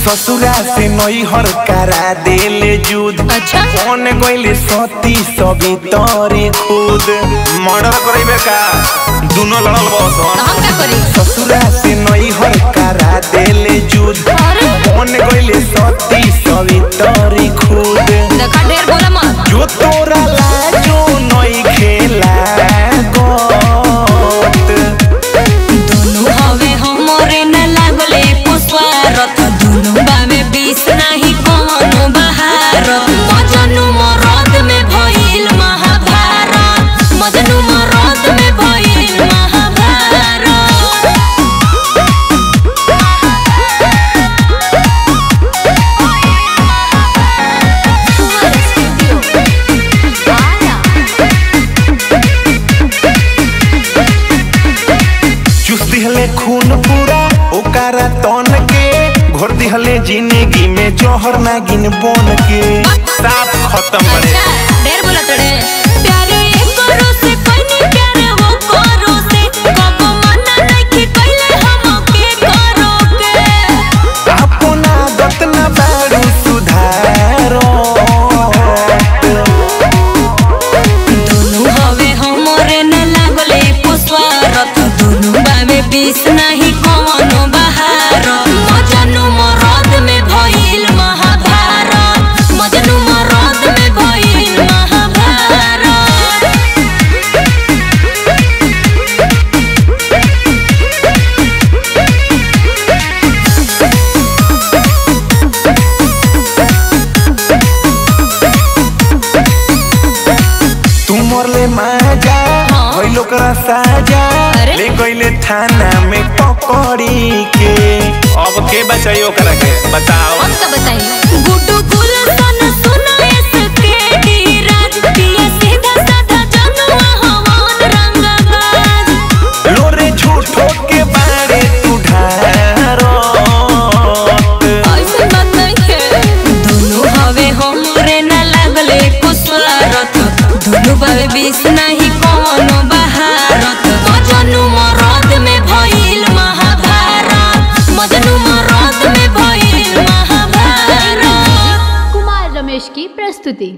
ससुरा से नैहर करा देले जुद अच्छा कौन गइले सती सभी तोरी खुद मर्डर करेबे का दोनों लड़ल बस तो हम का करी ससुरा से नैहर करा देले जुद अरे कौन गइले सती सभी तोरी खुद देखा ढेर बोला मत जो तोरा लाजो नई खेला गोत दोनों हवे हमरे न लागले पुष्पारत दोनों बामे बीस नाही कोनो बहारत मजनू मरद में भइल महाभारत मजनू मरद में भइल महाभारत चुस दिहले खून पूरा ओकरा तन के घोर दिहले जिंदगी में जौहर नागिन बन के साफ खत्म करे अच्छा ढेर बोला तड़े प्यारे एक करो से कोई नहीं प्यारे वो करो से कब मना नहीं कइले हम के करो के अपन आदत न बारू सुधारो दोनों हवे हमरे न लागले पुष्पारत दोनों बामे बीस नहीं कोनो बहारत मजनू मरद में भइल महाभारत मजनू मरद में भइल महाभारत तू मरले माजा हाँ। भइल ओकरा साजा अरे। ले गइले थाना में पकड़ी के अब के बचाई ओकरा के बताओ हम का बताई गुड्डू गुलशन सुनो इसके धीरज पिए सीधा साधा जनुआ हवन रंगबाज लोरे झूठो के बारे तू ढारो ऐसे बात नहीं है दोनों हवे हमरे न लागले कुसवारत दोनों बावे बीस नहीं